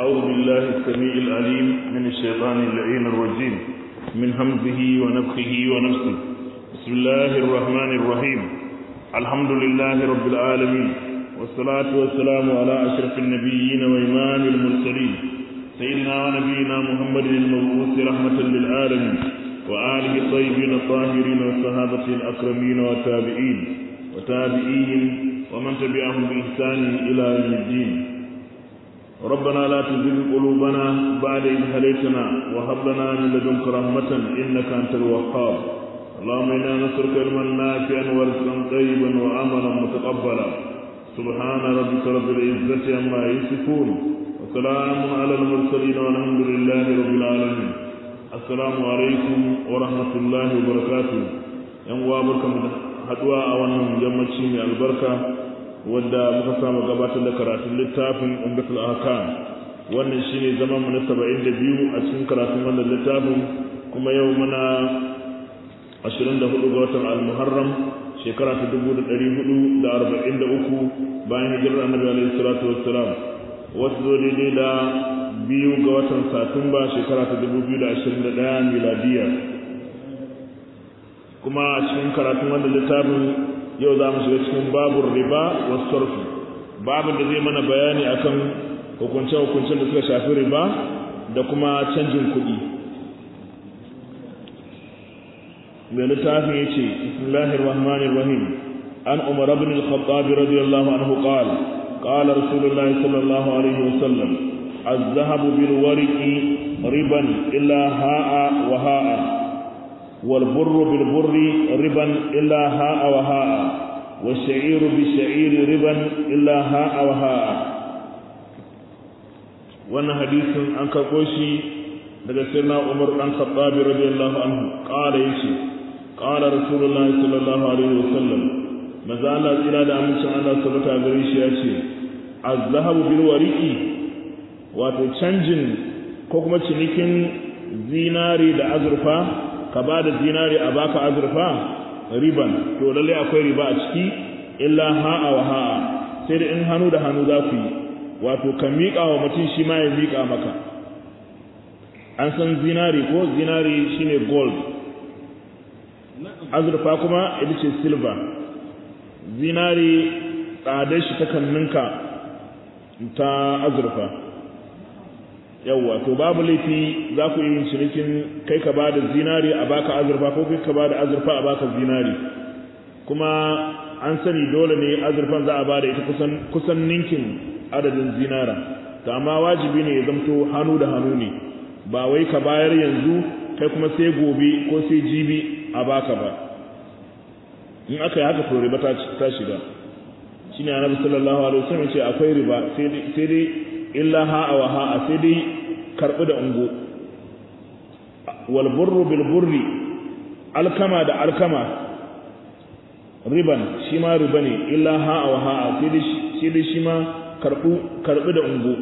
أعوذ بالله السميع العليم من الشيطان اللعين الرجيم من همزه ونفخه ونفسه بسم الله الرحمن الرحيم الحمد لله رب العالمين والصلاة والسلام على أشرف النبيين وإمام المرسلين سيدنا ونبينا محمد المبعوث رحمة للعالمين وآله الطيبين الطاهرين والصحابة الأكرمين والتابعين وتابعيهم ومن تبعهم بإحسان إلى يوم الدين ربنا لا تزغ قلوبنا بعد إذ هديتنا وهب لنا من لدنك رحمة إنك أنت الوهاب اللهم إنا نسألك علما نافعا ورزقا طيبا وعملا متقبلا سبحان ربك رب العزة عما يصفون وسلام على المرسلين والحمد لله رب العالمين السلام عليكم ورحمة الله وبركاته yan uwa barkamu da haduwa a wannan yammaci mai albarka wadda muka samu gabatar da karatun littafin umdatul ahkam wannan shine zaman mu na 72 a cikin karatun wannan littafin kuma yau muna 24 ga watan al-muharram shekara ta 1443 bayan hijirar annabi alaihi salatu wassalam wasu zo daidai da biyu ga watan satumba shekara ta 2021 miladiya kuma a cikin karatun wannan littafin yau za mu shiga cikin babur riba wa sarfi babin da zai mana bayani akan hukunce-hukuncen da suka shafi riba da kuma canjin kuɗi mai littafin ya ce bismillahir rahmanir rahim an umar ibn al-khattab radiyallahu anhu qala qala rasulullahi sallallahu alaihi wasallam الذهب بالورق ربا إلا هاء وهاء والبر بالبر ربا إلا هاء وهاء والشعير بالشعير ربا إلا هاء وهاء وانا حديث عن كقوشي daga sirna Umar dan Khattab radiyallahu anhu qala yace qala Rasulullah sallallahu alaihi wasallam maza Allah tsira da amincin Allah sabata gare shi yace az-zahabu bil wariqi wato canjin ko kuma cinikin zinari da azurfa ka ba da zinari a baka azurfa riban to lalle akwai riba a ciki illa ha'a wa ha'a sai da in hannu da hannu za ku yi wato ka miƙa wa mutum shi ma ya miƙa maka an san zinari ko zinari shine gold azurfa kuma ita ce silver zinari tsadar shi ta kanninka ta azurfa yawwa to babu laifi za ku yi cinikin kai ka ba da zinari a baka azurfa ko kai ka ba da azurfa a baka zinari kuma an sani dole ne azurfan za a ba da ita kusan kusan ninkin adadin zinara to amma wajibi ne ya zamto hannu da hannu ne ba wai ka bayar yanzu kai kuma sai gobe ko sai jibi a baka ba in aka yi haka to riba ta shiga shine annabi sallallahu alaihi wasallam ce akwai riba sai dai illa ha'a wa ha'a sai dai karɓi da ungo wal burru bil burri alkama da alkama riban shi ma riba ne illa ha'a wa ha'a sai dai shi ma karɓi da ungo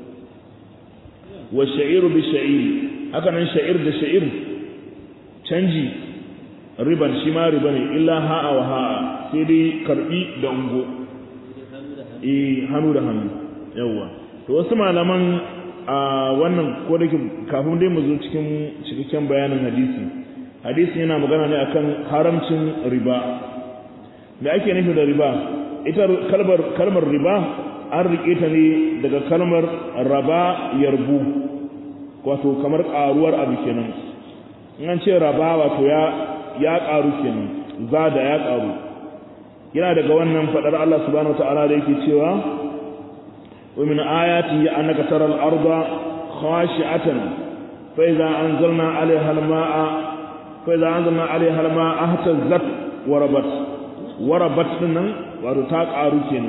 wa sha'iru bi sha'iri haka nan sha'ir da sha'ir canji riban shi ma riba ne illa ha'a wa ha'a sai dai karɓi da ungo eh hannu da hannu yawwa to wasu malaman a wannan ko da kafin dai mu zo cikin cikakken bayanin hadisi hadisi yana magana ne akan haramcin riba me ake nufi da riba ita kalmar kalmar riba an rike ta ne daga kalmar raba yarbu wato kamar karuwar abu kenan in an ce raba wato ya ya karu kenan zada ya karu yana daga wannan fadar Allah subhanahu wataala da yake cewa ومن آياته أنك ترى الأرض خاشعة فإذا أنزلنا عليها الماء فإذا أنزلنا عليها الماء اهتزت وربت وربت لنا ورتاق عروكين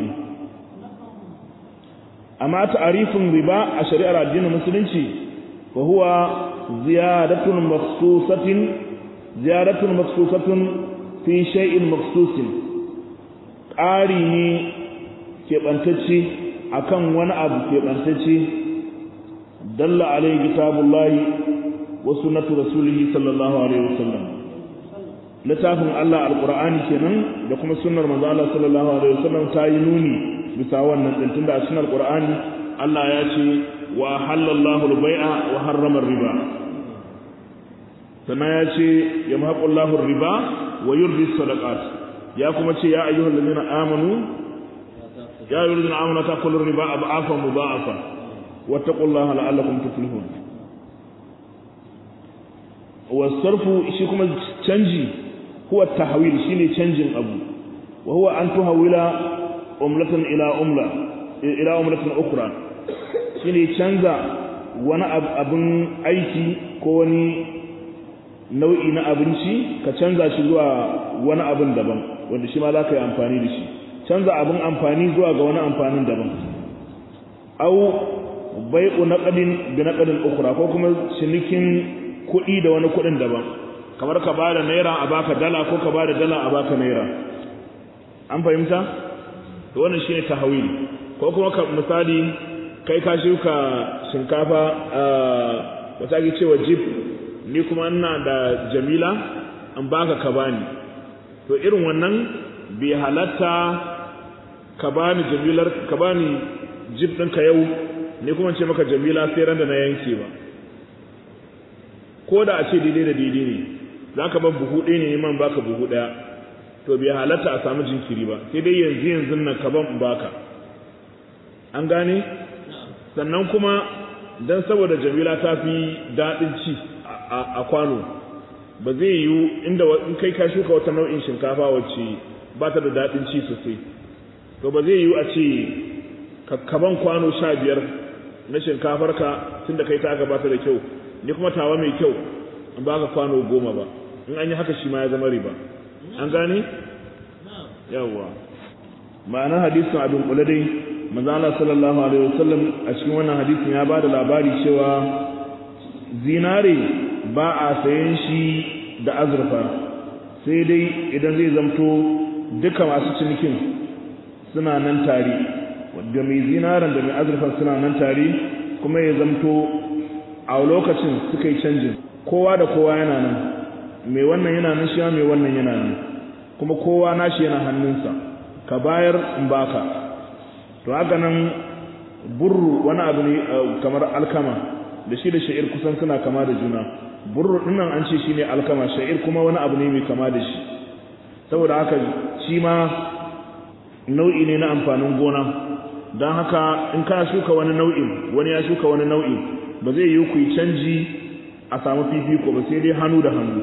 أما تعريف الربا الشريعة الدين المسلم وهو زيادة مخصوصة زيادة مخصوصة في شيء مخصوص قاري keɓantacce akan wani abu keɓantacce dalla alaihi kitabullahi wa sunnatu rasulihi sallallahu alaihi wasallam littafin Allah alqur'ani kenan da kuma sunnar manzo Allah sallallahu alaihi wasallam ta yi nuni bisa wannan din tunda a cikin alqur'ani Allah ya ce wa halallahu al-bai'a wa harrama riba sannan ya ce ya mahaqullahu riba wa yurdi sadaqat ya kuma ce ya ayyuhal ladina amanu ya ayyuhal ladina amanu taqulu riba ab'afa mudha'afa wattaqullaha la'allakum tuflihun wa sarfu shi kuma canji huwa tahwil shine canjin abu wa huwa an tuhawila umlatan ila umla ila umlatin ukhra shine canza wani abin aiki ko wani nau'i na abinci ka canza shi zuwa wani abin daban wanda shi ma za ka yi amfani da shi canza abin amfani zuwa ga wani amfanin daban au bai'u naqadin bi naqadin ukhra ko kuma cinikin kuɗi da wani kuɗin daban kamar ka bada naira a baka dala ko ka bada dala a baka naira an fahimta to wannan shine tahawil ko kuma ka misali kai ka shuka shinkafa wata ake cewa jib ni kuma ina da jamila an baka ka bani to irin wannan bai halatta ka bani jamilar ka bani jib ɗinka yau ni kuma ce maka jamila sai ran da na yanke ba ko da a ce daidai da daidai ne za ka ban buhu ɗaya ne man baka buhu ɗaya to bai halatta a samu jinkiri ba sai dai yanzu yanzu nan ka ban baka an gane sannan kuma dan saboda jamila ta fi daɗin ci a kwano ba zai yiwu inda in kai ka shuka wata nau'in shinkafa wacce ba ta da daɗin ci sosai to ba zai yiwu a ce kaban kwano sha biyar na shinkafarka tun da kai ta aka bata da kyau ni kuma tawa mai kyau in ba ka kwano goma ba in an yi haka shi ma ya zama riba an gane yawwa ma'anar hadisin abin kula dai manzala sallallahu alaihi wasallam a cikin wannan hadisin ya ba da labari cewa zinare ba a sayan shi da azurfa sai dai idan zai zamto duka masu cinikin suna nan tare da mai zinaren da mai azurfa suna nan tare kuma ya zamto a lokacin suka yi canjin kowa da kowa yana nan mai wannan yana nan shi mai wannan yana nan kuma kowa nashi yana hannunsa ka bayar in baka to haka nan burru wani abu ne kamar alkama da shi da sha'ir kusan suna kama da juna burru dinnan an ce shine alkama sha'ir kuma wani abu ne mai kama da shi saboda haka shi ma nau'i ne na amfanin gona don haka in kana shuka wani nau'in wani ya shuka wani nau'in ba zai yi ku yi canji a samu fifiko ba sai dai hannu da hannu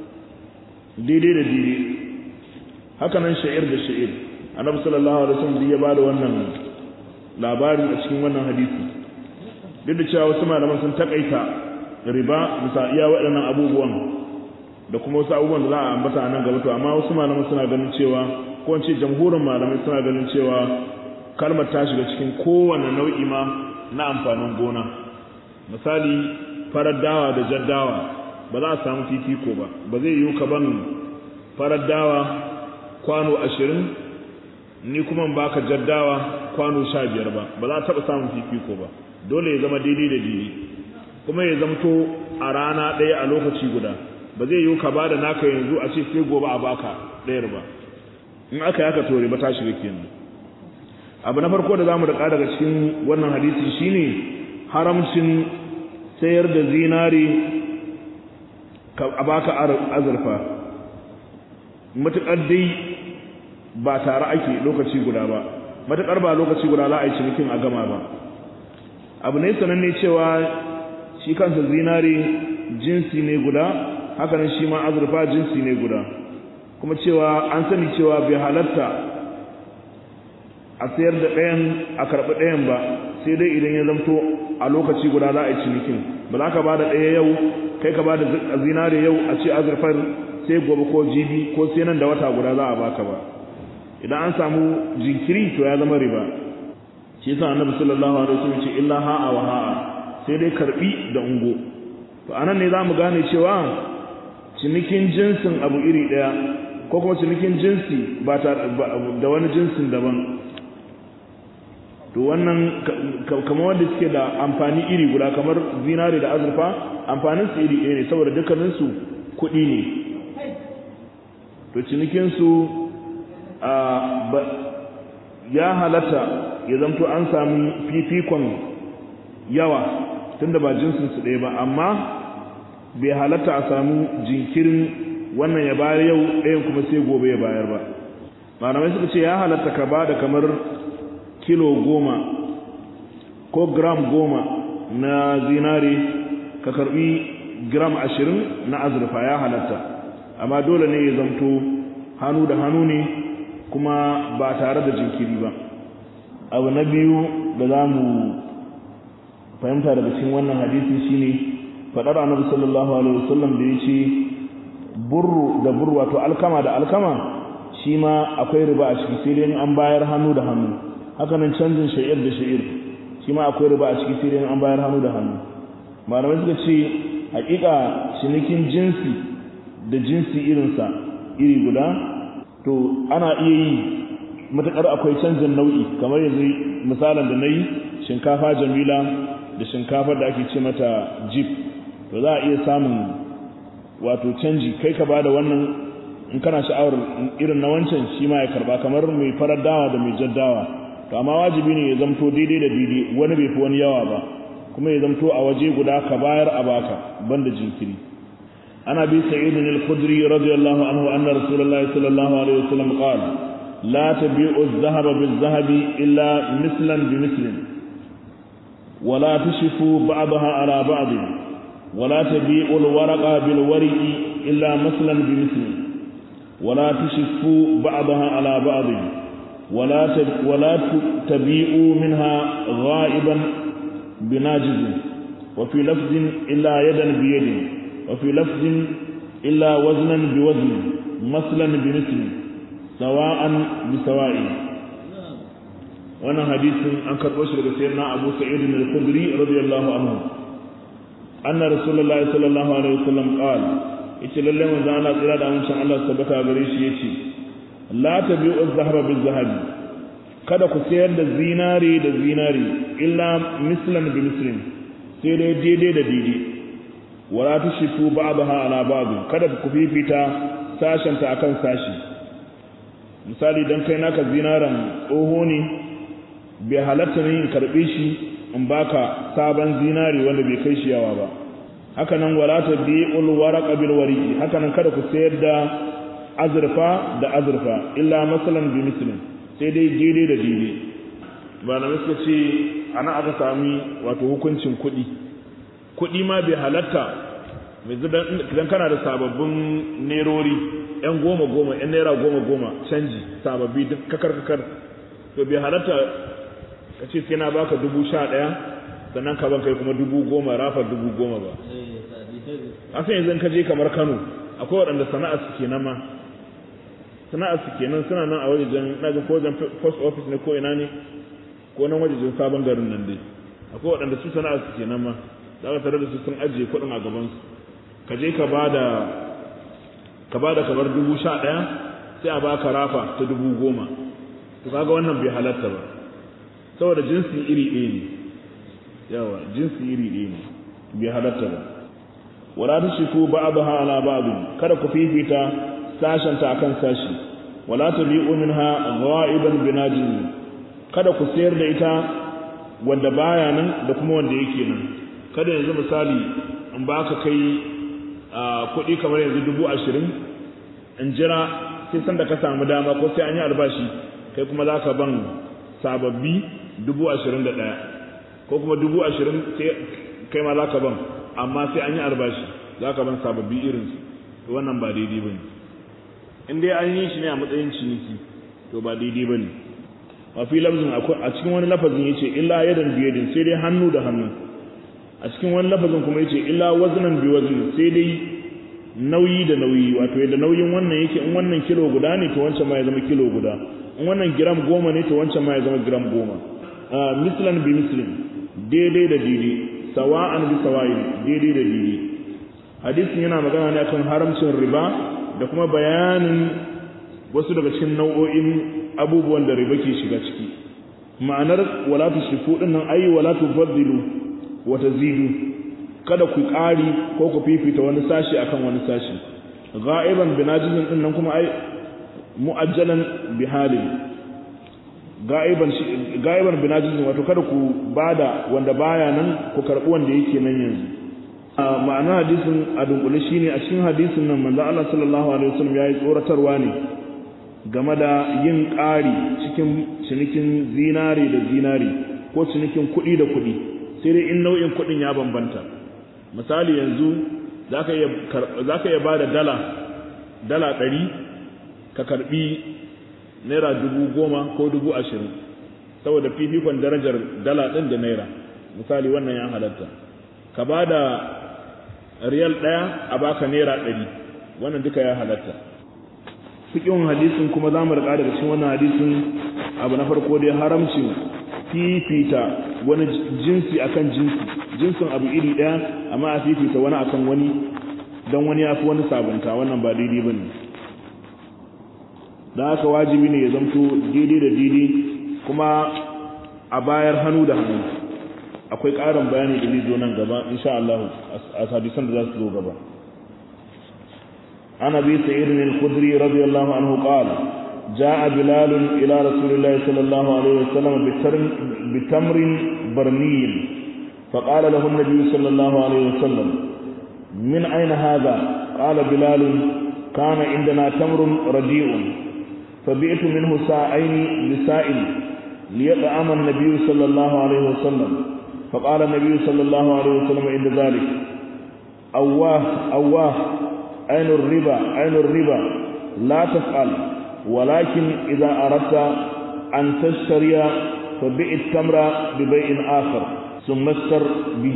daidai da daidai haka nan sha'ir da sha'ir annabi sallallahu alaihi wasallam ya bada wannan labari a cikin wannan hadisi duk da cewa wasu malaman sun takaita riba bisa iya waɗannan abubuwan da kuma wasu abubuwan da za a ambata a nan gaba to amma wasu malaman suna ganin cewa ko in ce jamhurin malamai suna ganin cewa kalmar ta shiga cikin kowane nau'i ma na amfanin gona misali farar dawa da jaddawa ba za a samu fifiko ba ba zai yiwu ka ban farar dawa kwano ashirin ni kuma baka jaddawa kwano sha biyar ba ba za a taɓa samun fifiko ba dole ya zama daidai da daidai kuma ya zamto a rana ɗaya a lokaci guda ba zai yiwu ka ba da naka yanzu a ce sai gobe a baka ɗayar ba in aka yi haka to riba ta shiga kenan abu na farko da zamu da daga cikin wannan hadisi shine haramcin sayar da zinari a baka azurfa matuƙar dai ba tare ake lokaci guda ba matuƙar ba lokaci guda za a yi cinikin a gama ba abu ne sananne cewa shi kansa zinari jinsi ne guda hakanan shi ma azurfa jinsi ne guda kuma cewa an sani cewa bai halatta a sayar da ɗayan a karɓi ɗayan ba sai dai idan ya zamto a lokaci guda za a yi cinikin ba za ka ba da ɗaya yau kai ka ba da zinare yau a ce azurfar sai gobe ko jibi ko sai nan da wata guda za a baka ba idan an samu jinkiri to ya zama riba shi yasa annabi sallallahu alaihi wasallam ce illa ha'a wa ha'a sai dai karbi da ungo to anan ne zamu gane cewa cinikin jinsin abu iri daya ko kuma cinikin jinsi ba da wani jinsin daban to wannan kamar wanda suke da amfani iri guda kamar zinare da azurfa amfanin su iri ɗaya ne saboda dukkanin su kuɗi ne to cinikin su ya halatta ya zamto an sami fifikon yawa tunda ba jinsin su ɗaya ba amma bai halatta a samu jinkirin wannan ya bayar yau ɗayan kuma sai gobe ya bayar ba malamai suka ce ya halatta ka ba da kamar kilo goma ko gram goma na zinare ka karbi gram ashirin na azurfa ya halatta amma dole ne ya zamto hannu da hannu ne kuma ba tare da jinkiri ba abu na biyu da za mu fahimta daga cikin wannan hadisi shine faɗar annabi sallallahu alaihi wasallam da ya ce burru da burru wato alkama da alkama shi ma akwai riba a ciki sai dai an bayar hannu da hannu haka nan canjin sha'ir da sha'ir shi ma akwai riba a ciki sai dai an bayar hannu da hannu malamai suka ce hakika cinikin jinsi da jinsi irinsa iri guda to ana iya yi matuƙar akwai canjin nau'i kamar yanzu misalin da na yi shinkafa jamila da shinkafar da ake ce mata jeep to za a iya samun wato canji kai ka bada wannan in kana sha'awar irin na wancan shi ma ya karba kamar mai farar dawa da mai jaddawa to amma wajibi ne ya zamto daidai da daidai wani bai fi wani yawa ba kuma ya zamto a waje guda ka bayar a baka banda jinkiri ana bi sa'id al-khudri radiyallahu anhu anna rasulullahi sallallahu alaihi wasallam qala la tabi'u adh-dhahaba bil-dhahabi illa mislan bi mislin ولا تشفوا بعضها على بعض ولا تبيعوا الورق بالورق إلا مثلا بمثل ولا تشفوا بعضها على بعض ولا ولا تبيعوا منها غائبا بناجز وفي لفظ إلا يدا بيد وفي لفظ إلا وزنا بوزن مثلا بمثل سواء بسواء wannan hadisin an karɓo shi daga sayyidina Abu Sa'id al-Khudri radiyallahu anhu anna rasulullahi sallallahu alaihi wasallam qala yace lalle manzo Allah tsira da amincin Allah tabbata gare shi yace la tabi'u az-zahaba bil-zahabi kada ku sayar da zinari da zinari illa mislan bi mislin sai dai daidai da daidai wala tushifu ba'daha ala ba'd kada ku fifita sashenta akan sashi misali dan kai naka zinaran tsoho ne bai halatta ne in karɓe shi in baka sabon zinari wanda bai kai shi yawa ba haka nan wala ta bi'ul waraqa bil wariqi haka nan kada ku sayar da azurfa da azurfa illa masalan bi mislin sai dai daidai da daidai ba na suka ce ana aka sami wato hukuncin kuɗi kuɗi ma bai halatta idan kana da sababbin nerori yan goma goma yan naira goma goma canji sababbi duk kakar kakar to bai halatta ka ce sai na baka dubu sha ɗaya sannan ka ban kai kuma dubu goma rafa dubu goma ba a san yanzu ka je kamar kano akwai waɗanda sana'a su ke ma sana'a su ke nan suna nan a wajen na ga ko wajen post office ne ko ina ne ko nan wajen sabon garin nan dai akwai waɗanda su sana'a su ke ma za ka tare da su sun ajiye kuɗin a gabansu ka je ka bada ka bada kamar dubu sha ɗaya sai a baka rafa ta dubu goma to kaga wannan bai halatta ba saboda jinsi iri ɗaya ne yawa jinsi iri ɗaya ne bai halatta ba wala tushiku ba'daha ala ba'd kada ku fifita sashanta akan sashi wala tabi'u minha ghaiban binajin kada ku sayar da ita wanda baya nan da kuma wanda yake nan kada yanzu misali in baka kai kuɗi kamar yanzu dubu ashirin in jira sai sanda ka samu dama ko sai an yi albashi kai kuma za ka ban sababbi dubu ashirin da ɗaya ko kuma dubu ashirin sai kai ma za ka ban amma sai an yi albashi za ka ban sababbi irinsu to wannan ba daidai ba ne in dai an yi shi ne a matsayin ciniki to ba daidai ba ne a fi lafzin a cikin wani lafazin ya ce illa yadan biyadin sai dai hannu da hannu a cikin wani lafazin kuma ya ce illa wazinan bi wazin sai dai nauyi da nauyi wato yadda nauyin wannan yake in wannan kilo guda ne to wancan ma ya zama kilo guda in wannan gram goma ne to wancan ma ya zama gram goma mislan bi mislin daidai da daidai sawa'an bi sawa'in daidai da daidai hadisin yana magana ne akan haramcin riba da kuma bayanin wasu daga cikin nau'o'in abubuwan da riba ke shiga ciki ma'anar wala tushriku din nan ayi wala tufaddilu wa tazidu kada ku ƙari ko ku fifita wani sashi akan wani sashi ga'iban binajizin din nan kuma ai mu'ajjalan bihalin ga'iban gaiban binajizin wato kada ku bada wanda baya nan ku karbi wanda yake nan yanzu ma'ana hadisin a dunkule shine a cikin hadisin nan manzo Allah sallallahu alaihi wasallam yayi tsoratarwa ne game da yin ƙari cikin cinikin zinari da zinari ko cinikin kuɗi da kuɗi sai dai in nau'in kuɗin ya bambanta misali yanzu zaka iya zaka iya bada dala dala ɗari ka karbi naira dubu goma ko dubu ashirin saboda fifikon darajar dala ɗin da naira misali wannan ya halatta ka ba da riyal ɗaya a baka naira ɗari wannan duka ya halatta fikin hadisin kuma za mu riƙa daga cikin wannan hadisin abu na farko dai haramcin fifita wani jinsi akan jinsi jinsin abu iri ɗaya amma a fifita wani akan wani don wani ya fi wani sabunta wannan ba daidai ba ne don haka wajibi ne ya zamto daidai da daidai kuma a bayar hannu da hannu akwai ƙarin bayani da zai zo nan gaba insha Allah a hadisan da za su zo gaba ana bi sa'id al-khudri radiyallahu anhu qala جاء بلال إلى رسول الله صلى الله عليه وسلم بتمر برني فقال له النبي صلى الله عليه وسلم من أين هذا قال بلال كان عندنا تمر رديء فبئت منه ساعين لسائل ليطعم النبي صلى الله عليه وسلم فقال النبي صلى الله عليه وسلم عند ذلك أواه أواه أين الربا أين الربا لا تفعل ولكن إذا أردت أن تشتري فبئ التمر ببيع آخر ثم اشتر به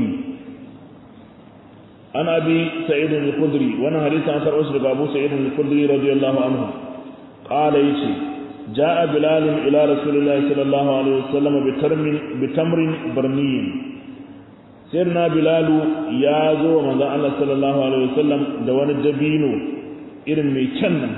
أنا أبي سعيد الخدري وأنا حديث عن أسرق أبو سعيد الخدري رضي الله عنه قال يشي جاء بلال إلى رسول الله صلى الله عليه وسلم بتمر برني سيرنا بلال يا زو من الله صلى الله عليه وسلم دوان الدبينو إرن ميكنا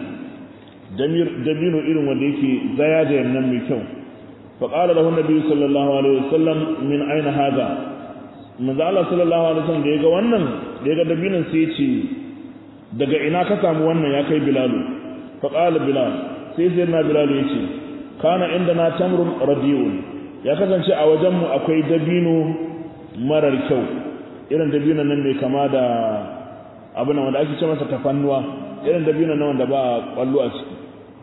دبينو إرن وديكي زيادة من ميكو فقال له النبي صلى الله عليه وسلم من أين هذا من الله صلى الله عليه وسلم da ya ga wannan da ya ga dabinin sai ce daga ina ka samu wannan ya kai bilalu faƙala bilal sai sai na bilal ya ce kana inda na tamrun radiyun ya kasance a wajenmu akwai dabino marar kyau irin dabino nan mai kama da abin nan wanda ake ce masa tafannuwa irin dabino nan wanda ba kwallo a ciki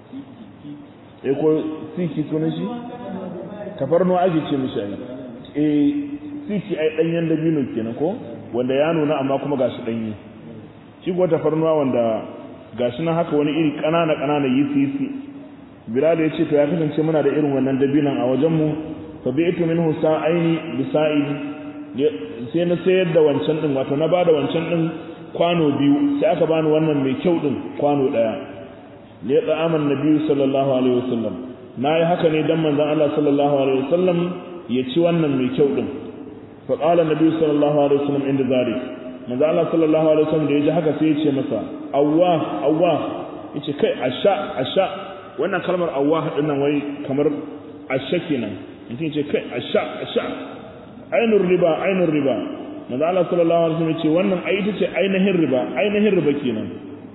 eh ko siki sunan shi tafarnuwa ake ce mishi ai eh siki ai danyen dabino kenan ko wanda ya nuna amma kuma gashi danye shi ko tafarnuwa wanda gashi nan haka wani iri ƙanana ƙanana yisi yisi bilal ya ce to ya kasance muna da irin wannan dabinan a wajenmu fa bi'tu minhu sa'aini bi sa'ili sai na sayar da wancan din wato na bada wancan din kwano biyu sai aka bani wannan mai kyau din kwano daya li yata'aman nabiyyu sallallahu alaihi wasallam nayi haka ne dan manzon Allah sallallahu alaihi wasallam ya ci wannan mai kyau din fa qala nabiyyu sallallahu alaihi wasallam inda zalik manzon Allah sallallahu alaihi wasallam da ya ji haka sai ya ce masa awwa awwa yace kai asha asha wannan kalmar awwa din nan wai kamar asha kenan mutum yace kai asha asha ainur riba ainur riba manzo Allah sallallahu alaihi wasallam yace wannan ai ita ce ainihin riba ainihin riba kenan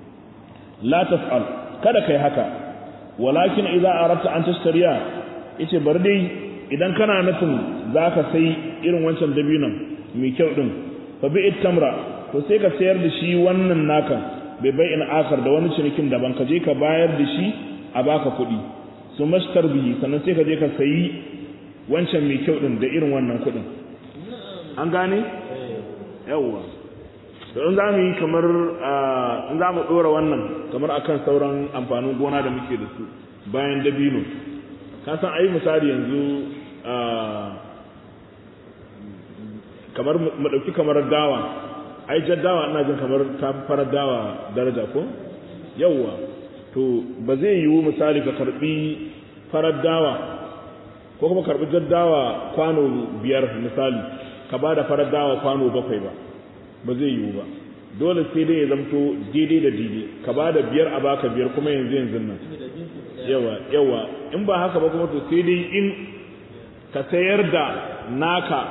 la taf'al kada kai haka walakin idza aradta an tashtariya yace bar dai idan kana nufin zaka sai irin wancan dabinon mai kyau din fa bi'it tamra to sai ka sayar da shi wannan naka bai bai in akar da wani cinikin daban ka je ka bayar da shi a baka kuɗi su mashtar bihi sannan sai ka je ka sayi wancan mai kyau din da irin wannan kuɗin an gane yawwa to in za mu yi kamar in za mu ɗora wannan kamar akan sauran amfanin gona da muke da su bayan dabino ka san ayi misali yanzu kamar mu ɗauki kamar dawa ai jaddawa ina jin kamar ta farar dawa daraja ko yawwa to ba zai yiwu misali ka karbi farar dawa ko kuma karbi jaddawa kwano biyar misali ka ba da farar dawa kwano bakwai ba ba zai yiwu ba dole sai dai ya zamto daidai da daidai ka ba da biyar a baka biyar kuma yanzu yanzu nan yawa yawa in ba haka ba kuma to sai dai in ka sayar da naka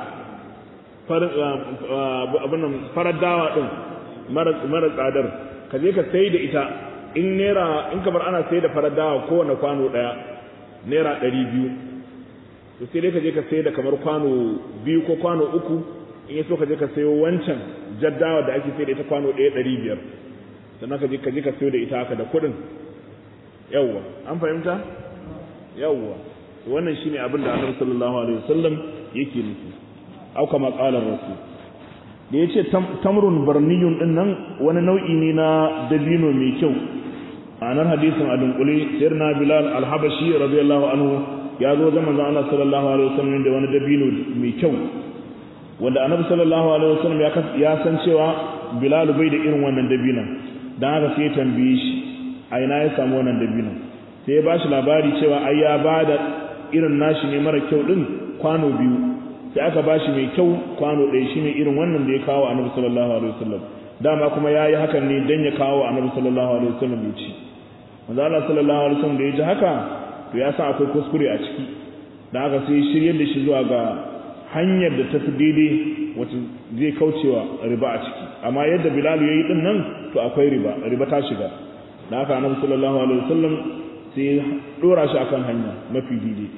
farar dawa ɗin mara tsadar ka je ka sai da ita in naira in kamar ana sai da farar dawa kowane kwano ɗaya naira ɗari biyu to sai dai ka je ka sayar da kamar kwano biyu ko kwano uku in ya so ka je ka sayo wancan jaddawa da ake sayar da ita kwano ɗaya ɗari biyar sannan ka je ka je ka sayo da ita haka da kuɗin yawwa an fahimta yawwa wannan shine abin da annabi sallallahu alaihi wasallam yake nufi au kama qala rasul da yace tamrun barniyun din nan wani nau'i ne na dabino mai kyau anar hadisin a dunkule sirna bilal al-habashi radiyallahu anhu ya zo ga manzon Allah sallallahu alaihi wasallam da wani dabino mai kyau wanda annabi sallallahu alaihi wasallam ya san cewa bilal bai da irin wannan dabinon dan haka sai ya tambaye shi a ina ya samu wannan dabinon sai ya bashi labari cewa ai ya bada irin nashi ne mara kyau din kwano biyu sai aka bashi mai kyau kwano ɗaya shine irin wannan da ya kawo annabi sallallahu alaihi wasallam dama kuma yayi hakan ne dan ya kawo annabi sallallahu alaihi wasallam ya ci manzo Allah sallallahu alaihi wasallam da ya ji haka to ya san akwai kuskure a ciki dan haka sai shiryar da shi zuwa ga hanyar da tafi daidai wacce zai kaucewa riba a ciki amma yadda Bilal yayi din nan to akwai riba riba ta shiga dan haka annabi sallallahu alaihi wasallam sai ya dora shi akan hanya mafi daidai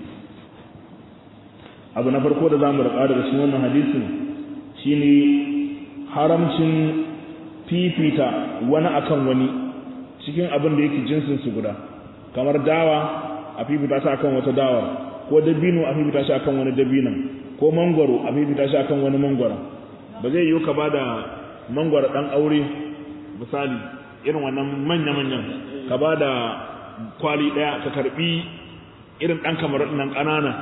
abu na farko da zamu rika daga cikin wannan hadisin shine haramcin fifita wani akan wani cikin abin da yake jinsin su guda kamar dawa a fifita shi akan wata dawa ko dabino a fifita shi akan wani dabinan ko mangwaro a fifita shi akan wani mangwaro ba zai yiwu ka bada mangwaro dan aure misali irin wannan manya-manyan ka bada kwali daya ka karbi irin dan kamar nan kanana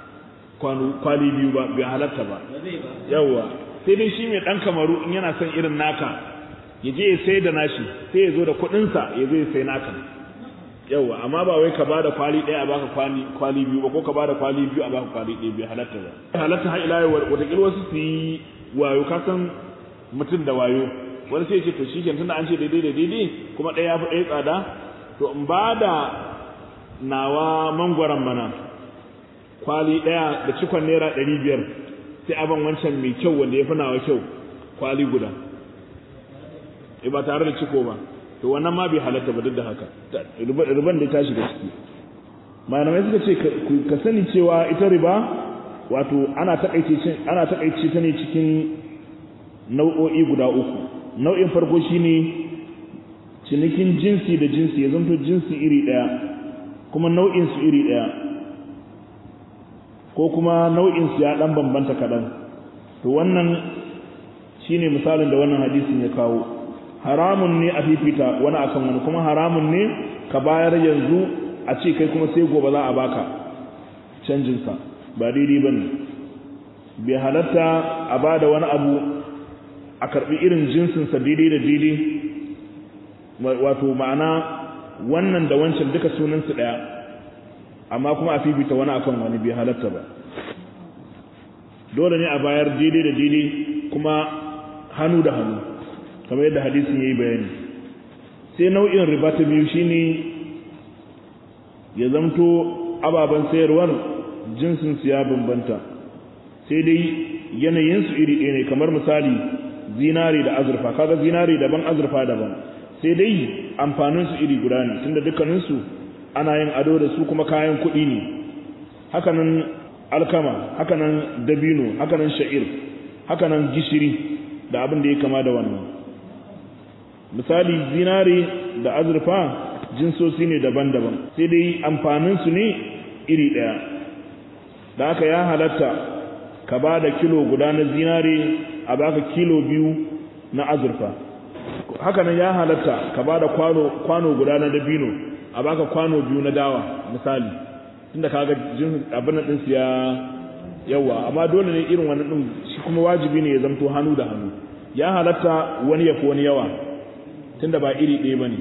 kwali biyu ba bai halatta ba yawa sai dai shi mai dan kamaru in yana son irin naka ya je ya sai da nashi sai ya zo da kuɗinsa ya zo ya sai naka yawa amma ba wai ka bada kwali ɗaya a baka kwali kwali biyu ba ko ka bada kwali biyu a baka kwali ɗaya bai halatta ba halatta har ila yau wataƙila wasu su yi wayo ka san mutum da wayo wani sai ya ce to shi ke tunda an ce daidai da daidai kuma ɗaya ya fi ɗaya tsada to in ba da nawa mangwaron mana kwali ɗaya da cikon naira ɗari biyar sai aban wancan mai kyau wanda ya fi nawa kyau kwali guda e ba tare da ciko ba to wannan ma bai halatta ba duk da haka riban da ta shiga ciki malamai suka ce ka sani cewa ita riba wato ana takaice ana takaice ta ne cikin nau'o'i guda uku nau'in farko shine cinikin jinsi da jinsi ya zanto jinsi iri ɗaya kuma nau'in su iri ɗaya ko kuma nau'in su ya dan bambanta kaɗan to wannan shine misalin da wannan hadisin ya kawo haramun ne a fifita wani akan wani kuma haramun ne ka bayar yanzu a ce kai kuma sai gobe za a baka canjinsa ba daidai ba ne bai halatta a ba da wani abu a karɓi irin jinsinsa daidai da daidai wato ma'ana wannan da wancan duka sunansu ɗaya amma kuma a fifita wani akan wani bai halatta ba dole ne a bayar daidai da daidai kuma hannu da hannu kamar yadda hadisin ya yi bayani sai nau'in riba ta biyu shine ya zamto ababen sayarwar jinsinsu ya bambanta sai dai yanayinsu iri ɗaya ne kamar misali zinari da azurfa kaga zinari daban azurfa daban sai dai amfaninsu iri guda ne tunda dukkaninsu ana yin ado da su kuma kayan kuɗi ne hakanan alkama hakanan dabino hakanan sha'ir hakanan gishiri da abin da ya kama da wannan misali zinari da azurfa jinsosi ne daban-daban sai dai amfaninsu ne iri ɗaya da aka ya halatta ka ba da kilo guda na zinari a baka kilo biyu na azurfa hakanan ya halatta ka ba da kwano guda na dabino a baka kwano biyu na dawa misali tunda kaga jin abin din su ya yawa amma dole ne irin wannan din shi kuma wajibi ne ya zamto hannu da hannu ya halatta wani ya fi wani yawa tunda ba iri ɗaya bane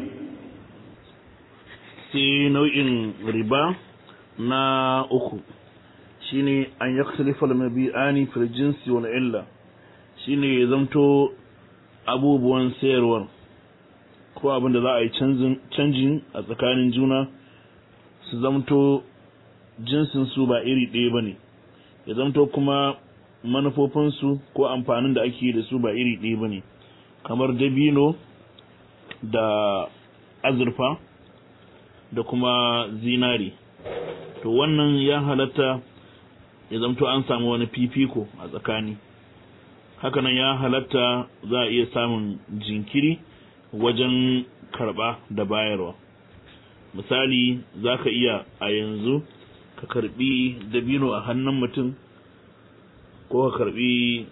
sai nau'in riba na uku shine an yaktalifa al-mabi'ani fil jinsi wal illa shine ya zamto abubuwan sayarwar ko abin da za a yi canjin a tsakanin juna su zamto jinsin su ba iri ɗaya ba ne ya zamto kuma manufofinsu ko amfanin da ake da su ba iri ɗaya ba ne kamar dabino da azurfa da kuma zinari to wannan ya halatta ya zamto an samu wani fifiko a tsakani hakanan ya halatta za a iya samun jinkiri wajen karba da bayarwa misali za ka iya a yanzu ka karbi dabino a hannun mutum ko ka karbi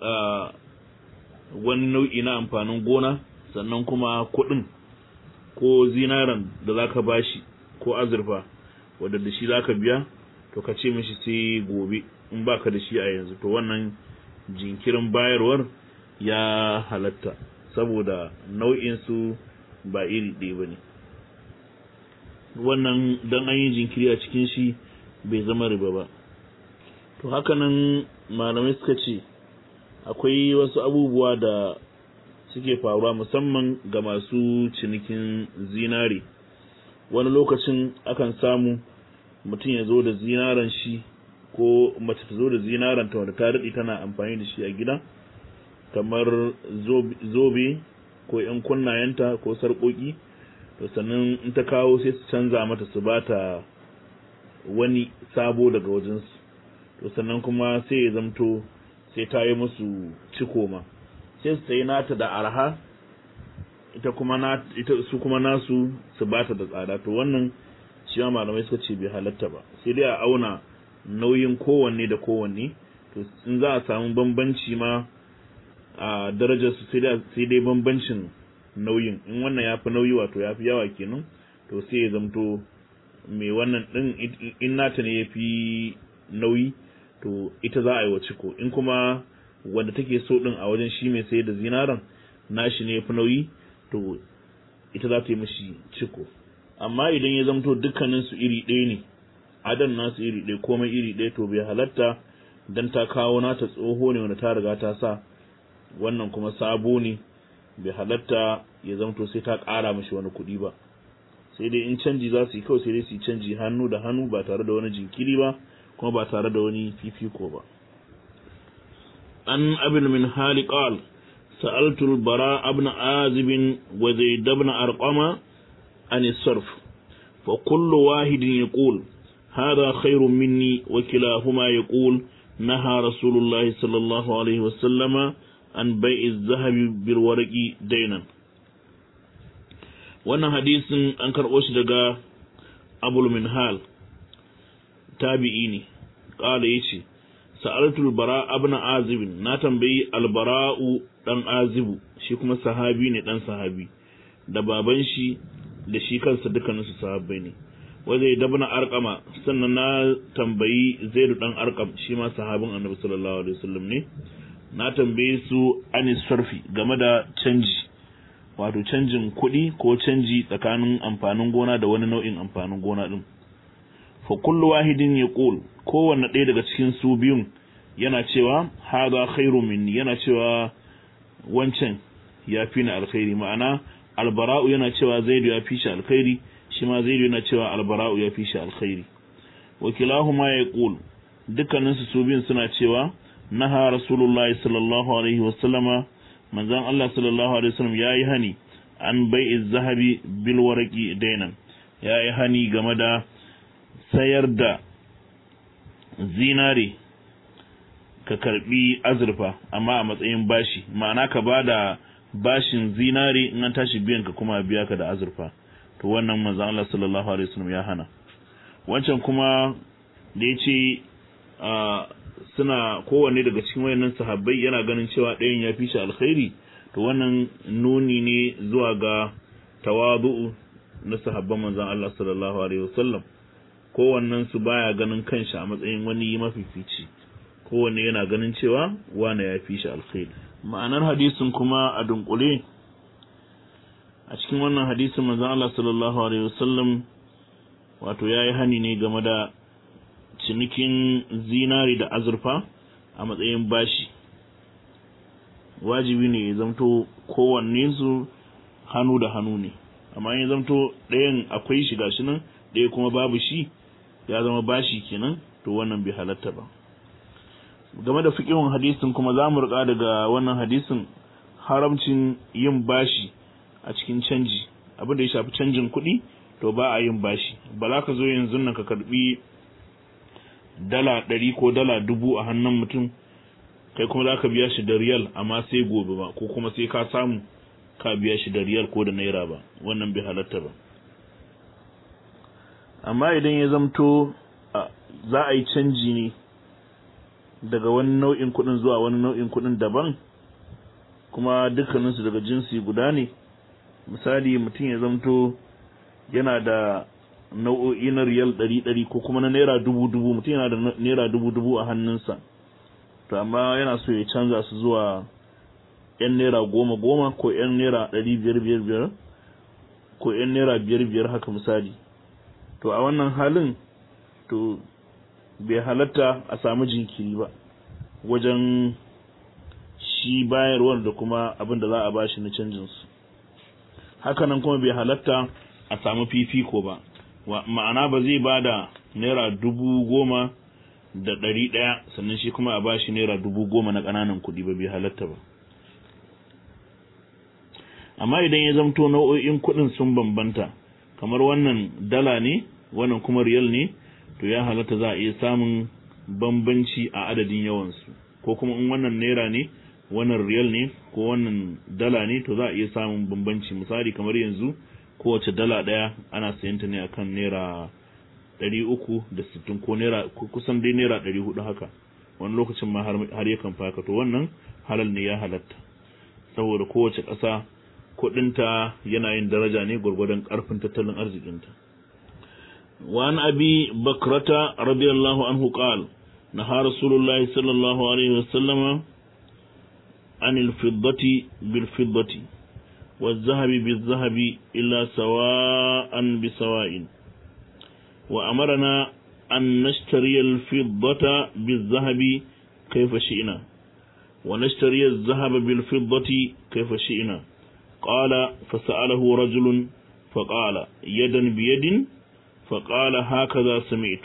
wani nau'i na amfanin gona sannan kuma kuɗin ko zinaran da za ka bashi ko azurfa wadda da shi za ka biya to ka ce mishi sai gobe in baka da shi a yanzu to wannan jinkirin bayarwar ya halatta saboda nau'insu ba iri ɗaya ba ne wannan don an yi jinkiri a cikin shi bai zama riba ba to hakanan malamai suka ce akwai wasu abubuwa da suke faruwa musamman ga masu cinikin zinare wani lokacin akan samu mutum ya zo da zinaran shi ko mace ta zo da zinaran ta wanda ta daɗe tana amfani da shi a gida kamar zobe ko yan kunnayenta ko sarƙoƙi to sannan in ta kawo sai su canza mata su ba ta wani sabo daga wajensu to sannan kuma sai ya zamto sai ta yi musu ciko ma sai su sayi nata da arha ita kuma na ita su kuma nasu su bata da tsada to wannan shi ma malamai suka ce bai halatta ba sai dai a auna nauyin kowanne da kowanne to in za a samu bambanci ma a darajar su sai dai bambancin nauyin in wannan ya fi nauyi wato ya fi yawa kenan to sai ya zamto mai wannan din in nata ne ya fi nauyi to ita za a yi wa ciko in kuma wanda take so din a wajen shi mai sayar da zinaran nashi ne ya fi nauyi to ita za ta yi mashi ciko amma idan ya zamto dukkanin su iri ɗaya ne adan nasu iri ɗaya komai iri ɗaya to bai halatta dan ta kawo nata tsoho ne wanda ta riga ta sa wannan kuma sabo ne bai halatta ya zamto sai ta ƙara mashi wani kuɗi ba sai dai in canji za su yi kawai sai dai su yi canji hannu da hannu ba tare da wani jinkiri ba kuma ba tare da wani fifiko ba an abin min hali qal سألت البراء بن عازب وزيد بن أرقم عن الصرف فكل واحد يقول هذا خير مني وكلاهما يقول نهى رسول الله صلى الله عليه وسلم عن بيع الذهب بالورق دينا wannan hadisin an karɓo shi daga abul minhal tabi'i ne ƙala ya ce sa'altul bara abna azibin na tambayi albara'u dan azibu shi kuma sahabi ne dan sahabi da baban shi da shi kansa dukkanin su sahabbai ne wanda ya dabna arqama sannan na tambayi zaidu dan arqam shi ma sahabin annabi sallallahu alaihi wasallam ne na tambaye su anis sarfi game da canji wato canjin kuɗi ko canji tsakanin amfanin gona da wani nau'in amfanin gona din fa kullu wahidin yaqul kowanne ɗaya daga cikin su biyun yana cewa hadha khairu minni yana cewa wancan ya fi ni alkhairi ma'ana albara'u yana cewa zaidu ya fi shi alkhairi shi ma zaidu yana cewa albara'u ya fi shi alkhairi wakilahuma ya qul dukkanin su biyun suna cewa naha rasulullahi sallallahu alaihi wasallama manzon Allah sallallahu alaihi wasallam yayi hani an bai'i zahabi bil waraqi dainan yayi hani game da sayar da zinare ka karbi azurfa amma a matsayin bashi ma'ana ka ba da bashin zinare in an tashi biyan ka kuma biya ka da azurfa to wannan manzon Allah sallallahu alaihi wasallam ya hana wancan kuma da ya ce suna kowanne daga cikin wayannan sahabbai yana ganin cewa ɗayan ya fi shi alkhairi to wannan nuni ne zuwa ga tawadu'u na sahabban manzon Allah sallallahu alaihi wasallam kowannen su baya ganin kanshi a matsayin wani mafifici kowanne yana ganin cewa wane ya fi shi alkhairi ma'anar hadisin kuma a dunkule a cikin wannan hadisin manzon Allah sallallahu alaihi wasallam wato yayi hani ne game da cinikin zinari da azurfa a matsayin bashi wajibi ne ya zamto kowanne su hannu da hannu ne amma ya zamto ɗayan akwai shi gashi nan ɗaya kuma babu shi ya zama bashi kenan to wannan bai halatta ba game da fiƙihun hadisin kuma za mu riƙa daga wannan hadisin haramcin yin bashi a cikin canji abin da ya shafi canjin kuɗi to ba a yin bashi ba za ka zo yanzu nan ka karɓi dala ɗari ko dala dubu a hannun mutum kai kuma za ka biya shi da riyal amma sai gobe ba ko kuma sai ka samu ka biya shi da riyal ko da naira ba wannan bai halatta ba amma idan ya zamto za a yi canji ne daga wani nau'in kuɗin zuwa wani nau'in kuɗin daban kuma dukkaninsu daga jinsi guda ne misali mutum ya zamto yana da nau'o'i na riyal ɗari ɗari ko kuma na naira dubu dubu mutum yana da naira dubu dubu a hannunsa to amma yana so ya canza su zuwa yan naira goma goma ko yan naira ɗari biyar biyar biyar ko yan naira biyar biyar haka misali to a wannan halin to bai halatta a samu jinkiri ba wajen shi bayarwar da kuma abin da za a bashi na canjinsu hakanan kuma bai halatta a samu fifiko ba ma'ana ba zai ba da naira dubu goma da ɗari ɗaya sannan shi kuma a bashi naira dubu goma na ƙananan kuɗi ba bai halatta ba amma idan ya zamto nau'o'in kuɗin sun bambanta kamar wannan dala ne wannan kuma riyal ne to ya halatta za a iya samun bambanci a adadin yawansu ko kuma in wannan naira ne wannan riyal ne ko wannan dala ne to za a iya samun bambanci misali kamar yanzu kowace dala ɗaya ana sayan ta ne akan naira ɗari uku da sittin ko naira kusan dai naira ɗari hudu haka wani lokacin ma har yakan fi haka to wannan halal ne ya halatta saboda kowace ƙasa kuɗinta yana yin daraja ne gwargwadon ƙarfin tattalin arzikinta وعن أبي بكرة رضي الله عنه قال نهى رسول الله صلى الله عليه وسلم عن الفضة بالفضة والذهب بالذهب إلا سواء بسواء وأمرنا أن نشتري الفضة بالذهب كيف شئنا ونشتري الذهب بالفضة كيف شئنا قال فسأله رجل فقال يدا بيد فقال هكذا سمعت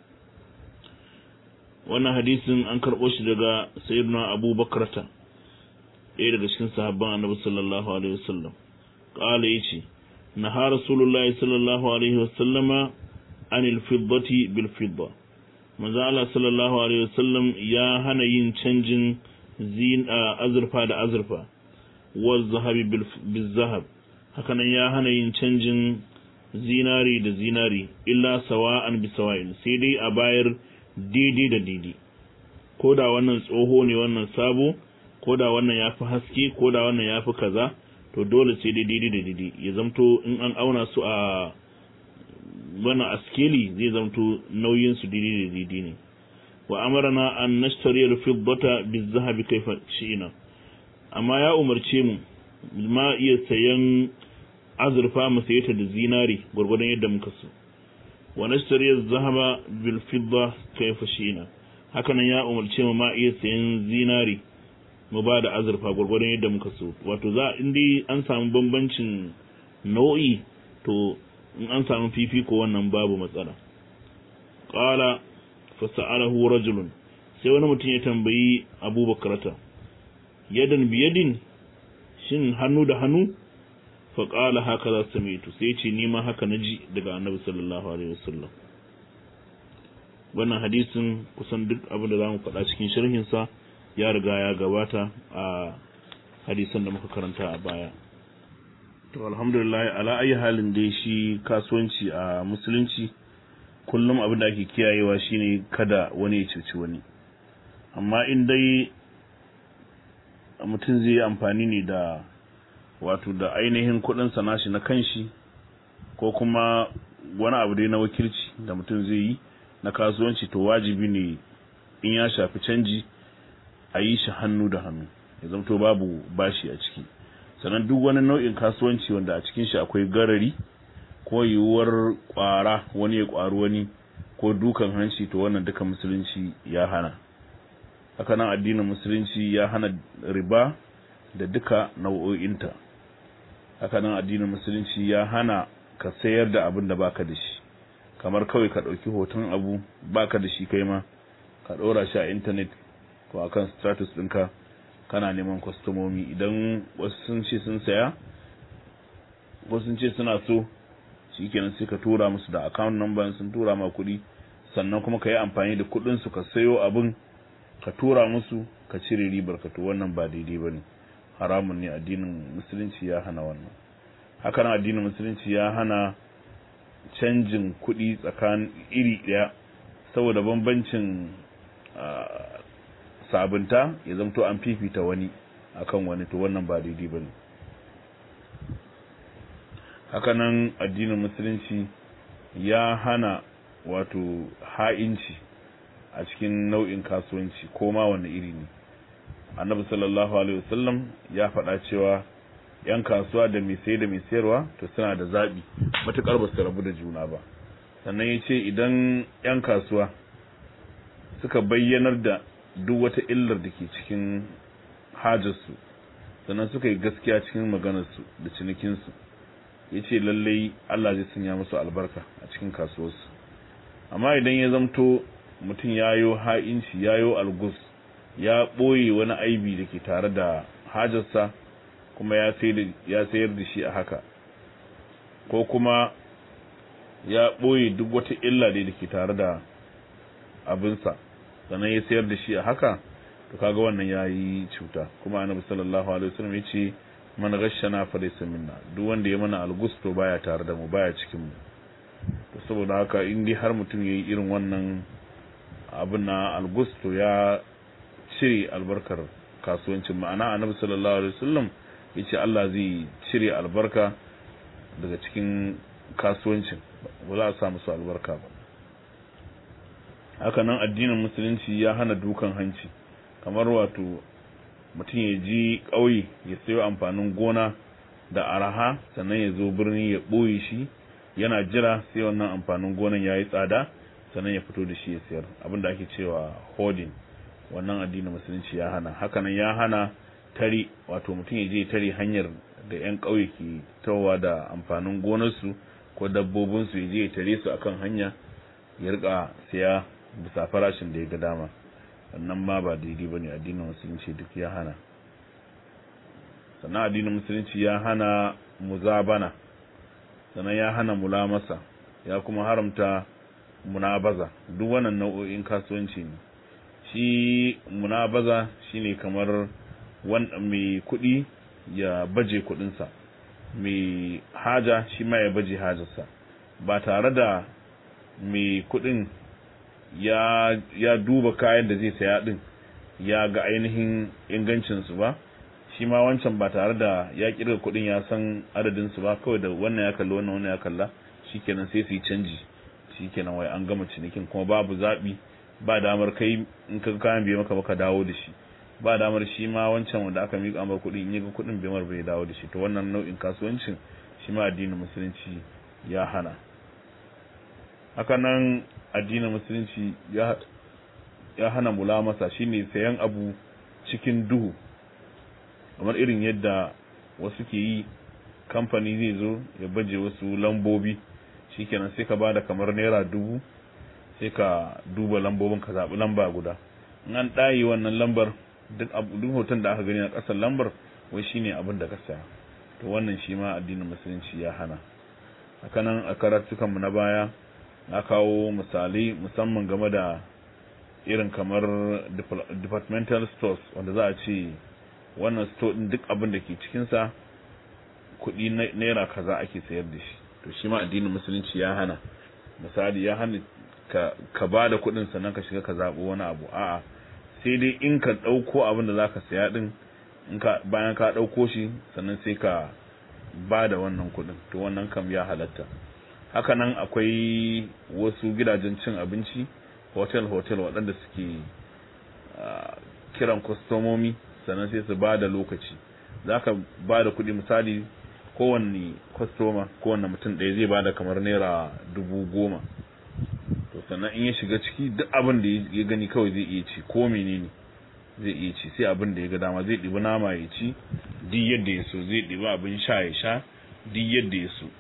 wannan hadisin an karɓo shi daga sayyidina abu bakrata ɗaya daga cikin sahabban annabi sallallahu alaihi wasallam qala yace naha rasulullahi sallallahu alaihi wasallama anil fiddati bil fidda manzo Allah sallallahu alaihi wasallam ya hana yin canjin zin azurfa da azurfa wa zahabi bil zahab hakanan ya hana yin canjin zinari da zinari illa sawa'an bi sawa'in sai dai a bayar daidai da daidai ko da wannan tsoho ne wannan sabo ko da wannan ya fi haske ko da wannan ya fi kaza to dole sai dai daidai da daidai ya zamto in an auna su a wannan askeli zai zamto nauyin su daidai da daidai ne wa amarna an nashtari al-fiddata biz-zahabi kayfa shi'na amma ya umarce mu ma iya sayan azurfa mu saye ta da zinari gwargwadon yadda muka so wa nashtari az-zahaba bil fidda kayfa shi'na hakanan ya umarce mu ma iya sayan zinari mu ba da azurfa gwargwadon yadda muka so wato za in dai an samu bambancin nau'i to in an samu fifiko wannan babu matsala qala fa sa'alahu rajulun sai wani mutum ya tambayi abubakarata yadan biyadin shin hannu da hannu fa qala haka za samitu sai ce ni ma haka naji daga annabi sallallahu alaihi wasallam wannan hadisin kusan duk abin da zamu faɗa cikin sharhin sa ya riga ya gabata a hadisan da muka karanta a baya to alhamdulillah ala ayi halin dai shi kasuwanci a musulunci kullum abin da ake kiyayewa shine kada wani ya cuci wani amma in dai mutum zai yi amfani ne da wato da ainihin kudin nashi na kanshi ko kuma wani abu dai na wakilci da mutum zai yi na kasuwanci to wajibi ne in ya shafi canji a yi shi hannu da hannu ya zamto babu bashi a ciki sannan duk wani nau'in kasuwanci wanda a cikin shi akwai garari ko yiwuwar kwara wani ya kwaru wani ko dukan hanci to wannan duka musulunci ya hana haka nan addinin musulunci ya hana riba da duka nau'o'inta haka nan addinin musulunci ya hana ka sayar da abin da baka da shi kamar kawai ka ɗauki hoton abu baka da shi kai ma ka ɗora shi a intanet ko akan status ɗinka kana neman kwastomomi idan wasu sun ce sun saya wasu sun ce suna so shikenan sai ka tura musu da account number sun tura ma kuɗi sannan kuma ka yi amfani da kuɗin su ka sayo abin ka tura musu ka cire ribar ka to wannan ba daidai bane haramun ne addinin musulunci ya hana wannan hakan addinin musulunci ya hana canjin kuɗi tsakanin iri ɗaya saboda bambancin sabunta ya zamto an fifita wani akan wani to wannan ba daidai bane hakanan addinin musulunci ya hana wato ha'inci a cikin nau'in kasuwanci ko ma wani iri ne annabi sallallahu alaihi wasallam ya faɗa cewa yan kasuwa da mai sai da mai sayarwa to suna da zaɓi matuƙar ba su rabu da juna ba sannan ya ce idan yan kasuwa suka bayyanar da duk wata illar da ke cikin hajarsu sannan suka yi gaskiya cikin maganarsu da cinikinsu ya ce lallai Allah zai sanya musu albarka a cikin kasuwarsu amma idan ya zamto mutum ya yo ha'inci ya yo algus ya ɓoye wani aibi da ke tare da hajarsa kuma ya sayar da shi a haka ko kuma ya ɓoye duk wata illa da ke tare da abinsa sannan ya sayar da shi a haka to kaga wannan ya yi cuta kuma annabi sallallahu alaihi wasallam ya ce man ghashana fa laysa minna duk wanda ya mana algusto baya tare da mu baya cikin mu to saboda haka in dai har mutum yayi irin wannan abin na algusto ya cire albarkar kasuwancin ma'ana annabi sallallahu alaihi wasallam yace Allah zai cire albarka daga cikin kasuwancin ba za a sa musu albarka ba haka nan addinin musulunci ya hana dukan hanci kamar wato mutum ya ji ƙauye ya sayo amfanin gona da araha sannan ya zo birni ya ɓoye shi yana jira sai wannan amfanin gonan ya yi tsada sannan ya fito da shi ya sayar abinda ake cewa hoarding wannan addinin musulunci ya hana hakanan ya hana tare wato mutum ya je tare hanyar da 'yan ƙauye ke tawa da amfanin gonarsu ko dabbobinsu ya je ya tare su akan hanya ya rika siya bisa farashin da ya ga dama wannan ma ba daidai ba ne addinin musulunci duk ya hana sannan addinin musulunci ya hana muzabana sannan ya hana mulamasa ya kuma haramta munabaza duk wannan nau'o'in kasuwanci ne shi munabaza shine kamar wanda mai kuɗi ya baje kuɗinsa mai haja shi ma ya baje hajarsa ba tare da mai kuɗin ya, ya duba kayan da zai saya din ya ga ainihin ingancinsu ba shi ma wancan ba tare da ya kirga kuɗin ya san adadinsu ba kawai da wannan ya kalla wannan wannan ya kalla shikenan sai su yi canji shikenan wai an gama cinikin kuma babu zaɓi ba damar kai in ka kayan bai maka baka dawo da shi ba damar shi ma wancan wanda aka miƙa amar kuɗi in yi ga kuɗin bai mar bai dawo da shi to wannan nau'in kasuwancin shi ma addinin musulunci ya hana haka nan addinin musulunci ya ya hana mulamasa shine sayan abu cikin duhu kamar irin yadda wasu ke yi kamfani zai zo ya baje wasu lambobi shikenan sai ka bada kamar naira dubu sai ka duba lambobin ka zaɓi lamba guda in an ɗaye wannan lambar duk duk hoton da aka gani a ƙasar lambar wai shine abin da ka saya to wannan shi ma addinin musulunci ya hana hakanan a karatukan mu na baya na kawo misalai musamman game da irin kamar departmental stores wanda za a ce wannan store din duk abin da ke cikinsa kuɗi naira kaza ake sayar da shi to shi ma addinin musulunci ya hana misali ya hana ka, ka ba da kuɗin sannan ka shiga ka zaɓi wani abu a'a sai dai in ka ɗauko abin da za ka saya ɗin in ka bayan ka ɗauko shi sannan sai ka ba da wannan kuɗin to wannan kam ya halatta hakanan akwai wasu gidajen cin abinci hotel hotel waɗanda suke kiran kwastomomi sannan sai su ba da lokaci za ka ba da kuɗi misali kowanne kwastoma kowanne mutum ɗaya zai ba da kamar naira dubu goma to sannan in ya shiga ciki duk abin da ya gani kawai zai iya ci ko menene zai iya ci sai abin da ya ga dama zai ɗibi nama ya ci duk yadda ya so zai ɗibi abin sha ya sha duk yadda ya so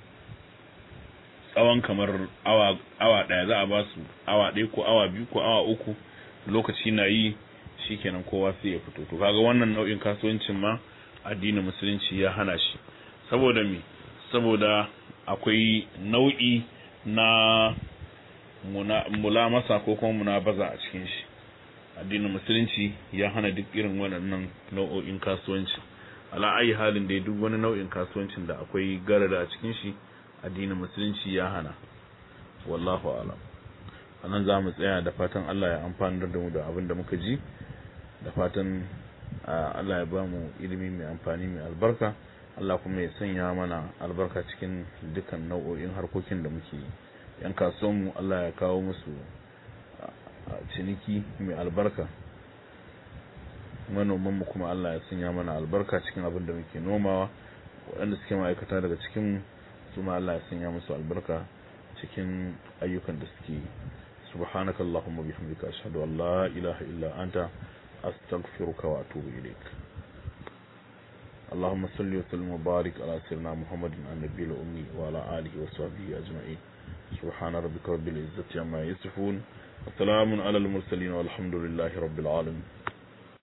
tsawon kamar awa awa ɗaya za a ba su awa ɗaya ko awa biyu ko awa uku lokaci na yi shikenan kowa sai ya fito to kaga wannan nau'in kasuwancin ma addinin musulunci ya hana shi saboda me saboda akwai nau'i na mulamasa ko kuma munabaza a cikin shi addinin musulunci ya hana duk irin waɗannan nau'o'in kasuwanci ala ayi halin da duk wani nau'in kasuwancin da akwai garada a cikin shi addinin musulunci ya hana wallahu alam anan za mu tsaya da fatan Allah ya amfanar da mu da abin da muka ji da fatan Allah ya ba mu ilimi mai amfani mai albarka Allah kuma ya sanya mana albarka cikin dukkan nau'o'in harkokin da muke yi yan kasuwanmu Allah ya kawo musu ciniki mai albarka manomanmu kuma Allah ya sanya mana albarka cikin abin da muke nomawa waɗanda suke ma'aikata daga cikin su ma Allah ya sanya musu albarka cikin ayyukan da suke yi subhanaka allahumma bihamdika ashhadu an la ilaha illa anta astaghfiruka wa atubu ilaik اللهم صل وسلم وبارك على سيدنا محمد النبي الأمي وعلى آله وصحبه أجمعين سبحان ربك رب العزة عما يصفون وسلام على المرسلين والحمد لله رب العالمين